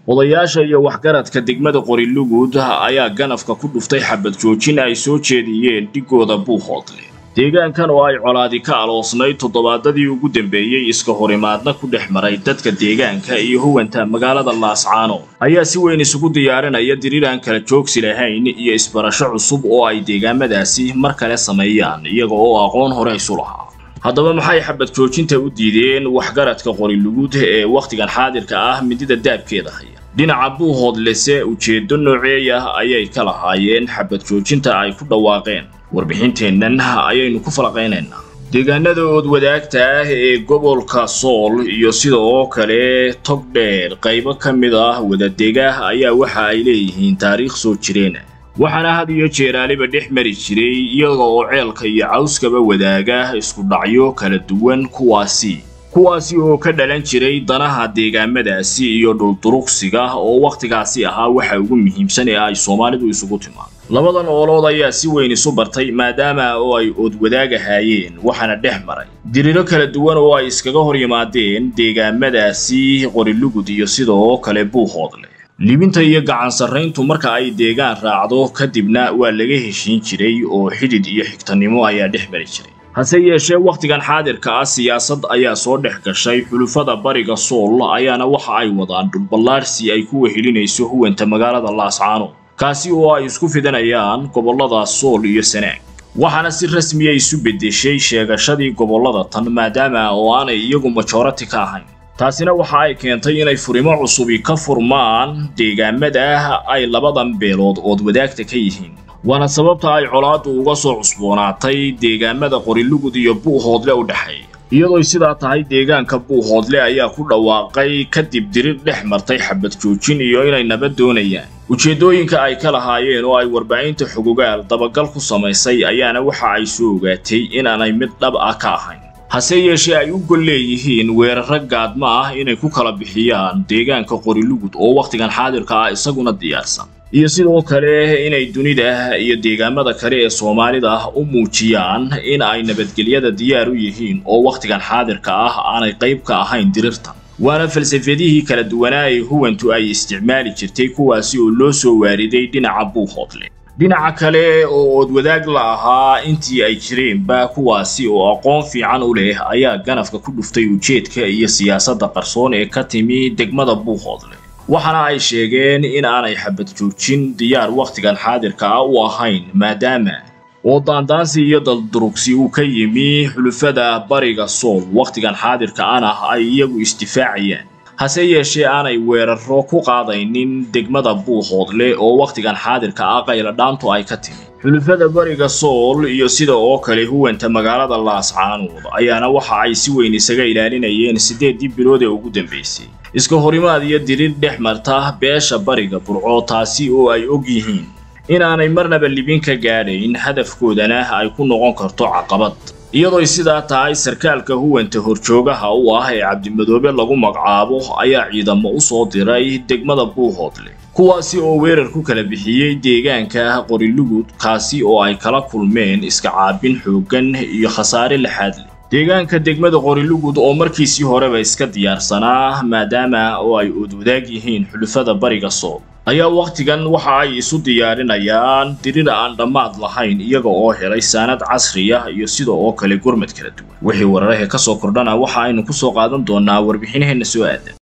odayaasha iyo waxgaradka degmada qorilugud ayaa ganafka ku dhuftay xabad joojin ay soo jeediyeen dhigooda buuhoodle deegaankan oo ay colaadi ka aloosnayd toddobaadadii ugu dambeeyey iska horimaadna ku dhex maray dadka deegaanka iyo huwanta magaalada laascaano ayaa si weyn isugu diyaarinaya diriir aan kala joogsi lahayn iyo isbarasho cusub oo ay deegaamadaasi mar kale sameeyaan iyaga oo aqoon hore isu lahaa haddaba maxay xabad joojinta u diideen waxgaradka qorilugud ee wakhtigan xaadirka ah midida daabkeeda haya dhinaca buuhoodlese ujeeddo nooceey ah ayay ka lahaayeen xabad joojinta ay ku dhawaaqeen warbixinteennan ayaynu ku falaqaynaynaa deegaanada ood wadaagta ah ee gobolka sool iyo sida oo kale tog dheer qaybo ka mid ah wadadegaah ayaa waxa ay leeyihiin taariikh soo jireena waxaana had iyo jeeraaliba dhex mari jiray iyaga oo ceelka iyo cawskaba wadaaga isku dhacyo kala duwan kuwaasi kuwaasi oo ka dhalan jiray danaha deegaamadaasi iyo dhulduruqsiga oo wakhtigaasi ahaa waxa ugu muhiimsan ee ay soomaalidu isugu timaado labadan oolood ayaa si weyn isu bartay maadaama oo ay ood wadaagahaayeen waxaana dhex maray diriro kala duwan oo ay iskaga hor yimaadeen deegaamadaasi qorilugud iyo sidoo kale buuhoodle libinta iyo gacan sarrayntu marka ay deegaan raacdo kadibna waa laga heshiin jiray oo xidid iyo xigtanimo ayaa dhex mari jiray hase yeeshee wakhtigan xaadirka ah siyaasad ayaa soo dhex gashay xulufada bariga sool ayaana waxa ay wadaan dhulballaadhsi ay ku wehelinayso huwanta magaalada laascaano kaasi oo ay isku fidanayaan gobollada sool iyo sanaag waxaana si rasmiya isu beddeshay sheegashadii gobollada tan maadaama oo aanay iyagu majorati ka ahayn taasina waxa ay keentay inay furimo cusubi ka furmaan deegaamada ay labadan beelood ood wadaagta ka yihiin waana sababta ay colaaddu uga soo cusboonaatay deegaamada qorilugud iyo buuhoodle u dhexeeya iyadooy sidaa tahay deegaanka buuhoodle ayaa ku dhawaaqay kadib dirir dhex martay xabad joojin iyo inay nabad doonayaan ujeeddooyinka ay ka lahaayeen oo ay warbaahinta xogogaal dabagal ku samaysay ayaana waxa ay soo ogaatay inaanay mid dhab ah ka ahayn hase yeeshee ay u gol leeyihiin weerarro gaadma ah inay ku kala bixiyaan deegaanka qorilugud oo wakhtigan xaadirka ah isaguna diyaarsan iyo sidoo kale inay dunida iyo deegaamada kale ee soomaalida u muujiyaan in ay nabadgelyada diyaar u yihiin oo wakhtigan xaadirka ah aanay qayb ka ahayn dirirtan waana falsafadihii kala duwanaa ee huwantu ay isticmaali jirtay kuwaasi oo loo soo waariday dhinaca buuhoodle dhinaca kale oo oodwadaag la ahaa intii ay jireenba kuwaasi oo aqoon fiican u leh ayaa ganafka ku dhuftay ujeedka iyo siyaasadda qarsoon ee ka timi degmada buuhoodle waxaana ay sheegeen in aanay xabad joojin diyaar wakhtigan xaadirka ah u ahayn maadaama oo daandaansi iyo daldurugsi uu ka yimi xulufada bariga sool wakhtigan xaadirka ana ay iyagu isdifaacayaan hase yeeshee aanay weerarro ku qaadaynin degmada buuhoodle oo wakhtigan xaadirka ah qayladhaantu ay ka timi xulufada bariga sool iyo sida oo kale huwanta magaalada laascaanood ayaana waxa ay si weyn isaga ilaalinayeen siddeeddii bilood ee ugu dambaysay iska horimaad iyo dirir dhex marta beesha bariga burco taasi oo ay og yihiin inaanay marnaba libin ka gaadhayn hadafkoodana ay ku noqon karto caqabad iyadooy sidaa tahay sarkaalka huwanta horjoogaha u ah ee cabdimadoobe lagu magacaabo ayaa ciidamo u soo diray degmada buuhoodle kuwaasi oo weerar ku kala bixiyey deegaanka qorilugud kaasi oo ay kala kulmeen iska caabin xooggan iyo khasaare laxaad leh deegaanka degmada qorilugud oo markiisii horeba iska diyaarsanaa maadaama oo ay oodwadaag yihiin xulufada bariga sool ayaa wakhtigan waxa ay isu diyaarinayaan dirir aan dhammaad lahayn iyaga oo helay saanad casriya iyo sida oo kale gurmad kala duwan wixii wararahee ka soo kordhana waxa aynu ku soo qaadan doonaa warbixinaheenna soo aadan